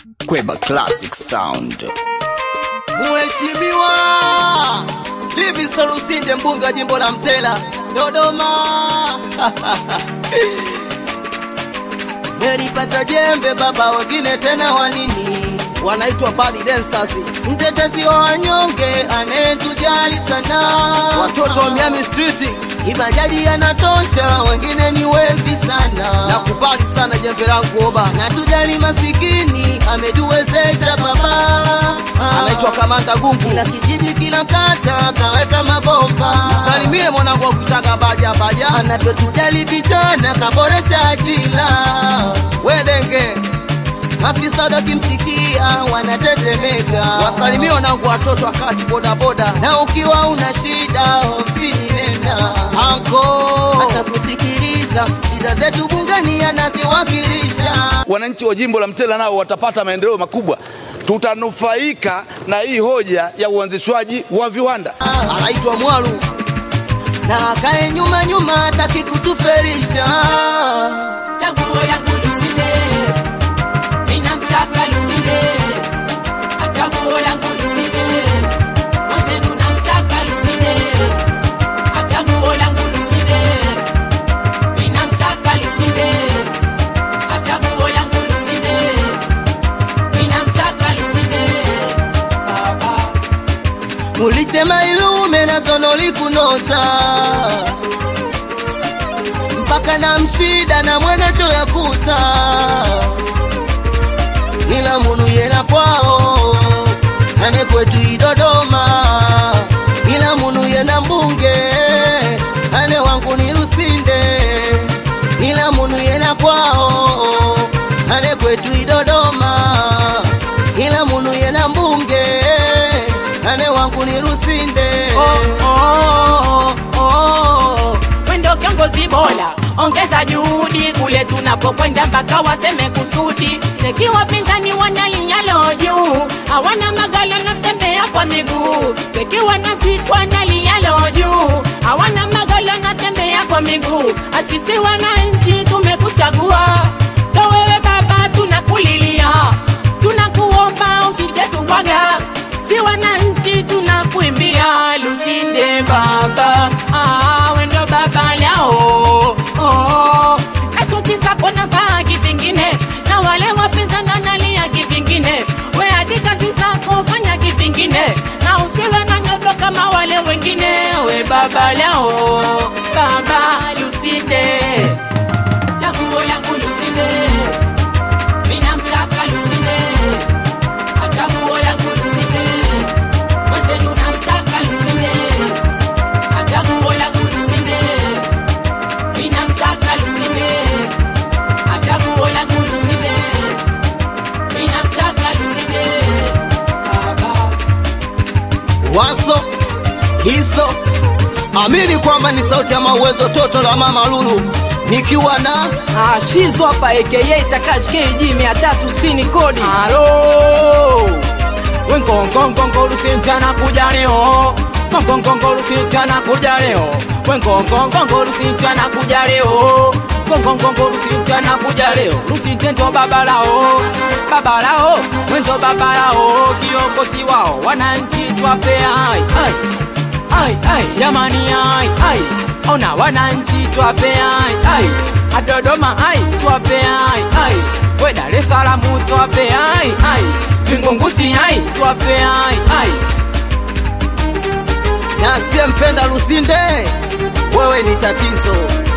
Kweba Classic Sound. Mheshimiwa Livingstone Lusinde, mbunge wa jimbo la Mtela, Dodoma. Nilipata jembe baba, wengine tena wanini wanaitwa bali dancers, mtetezi wa wanyonge anayetujali sana, watoto wa Miami Street Ibajaji yanatosha, wengine ni wezi sana. Nakubali sana jembe langu oba, na tujali masikini, ametuwezesha baba. Anaitwa Kamanda Gungu, kila kijiji, kila kata kaweka mabomba. Salimie mwanangu wa kutaka baja baja, anavyotujali vijana, kaboresha ajira. Wedenge Afisa wakimsikia wanatetemeka, wasalimie wanangu watoto wakati bodaboda, na ukiwa una shida ofisini nenda anko, atakusikiliza shida zetu bungeni anaziwakilisha. wananchi wa jimbo la Mtela nao watapata maendeleo makubwa. Tutanufaika na hii hoja ya uanzishwaji wa viwanda. Anaitwa Mwalu na akae nyuma nyuma, hataki kutuferisha. Chaguo yangu Lusinde, ninamtaka Lusinde. Chaguo yangu Lusinde, mwenzenu namtaka Lusinde. Chaguo langu Lusinde, ninamtaka Lusinde. Chaguo yangu Lusinde, ninamtaka Lusinde. Baba Mulitema ilume na tono likunota mpaka na mshida na mwenecho ya kuta ila munu yena kwao ane kwetu idodoma ila munu yena mbunge ane wangu ni Lusinde ila munu yena kwao ane kwetu idodoma ila munu yena mbunge ane wangu ni Lusinde oh, oh, oh, oh. Wendo kiongozi bora, ongeza juhudi kule tunapokwenda mpaka waseme kusudi. Teki wapinzani wanalinyalo juu, hawana magala na tembea kwa miguu. Teki wanapitwa na linyalo juu, hawana magala na tembea kwa miguu. Asisi wananchi tumekuchagua, to wewe baba tunakulilia, tunakuomba usije tubwaga si wananchi tunakuimbia Lusinde baba, ah, wendo baba lao oh, na suti zako na vaa kivingine, na wale wapinzani wanalia kivingine, we hadi kazi zako fanya kivingine, na usiwe na nyodo kama wale wengine, we baba lao baba Lusinde, chaguo yangu Lusinde, minamtaka Lusinde Chaguo langu Lusinde, mwenzenu namtaka Lusinde. Chaguo langu Lusinde, ninamtaka Lusinde. Chaguo langu Lusinde, ninamtaka Lusinde. Baba. wazo hizo amini kwamba ni sauti ya mauwezo toto la mama Lulu nikiwa na Ah, Shizo hapa aka Takashi KG 360 kodi. Halo, wenkonkonkonko Lusinde anakuja leo. Konkonkonko Lusinde anakuja leo. Wenkonkonkonko Lusinde anakuja leo. Konkonkonko Lusinde anakuja leo. Lusinde ndo baba lao, baba lao, wendo baba lao, kiongozi wao, wananchi twape ai ai ai ai, jamani ai ai, ona wananchi twape ai ai, Dodoma ai twape ai ai, we Dar es Salaam twape ai ai, Vingunguti ai twape ai ai. na asiyempenda Lusinde wewe ni tatizo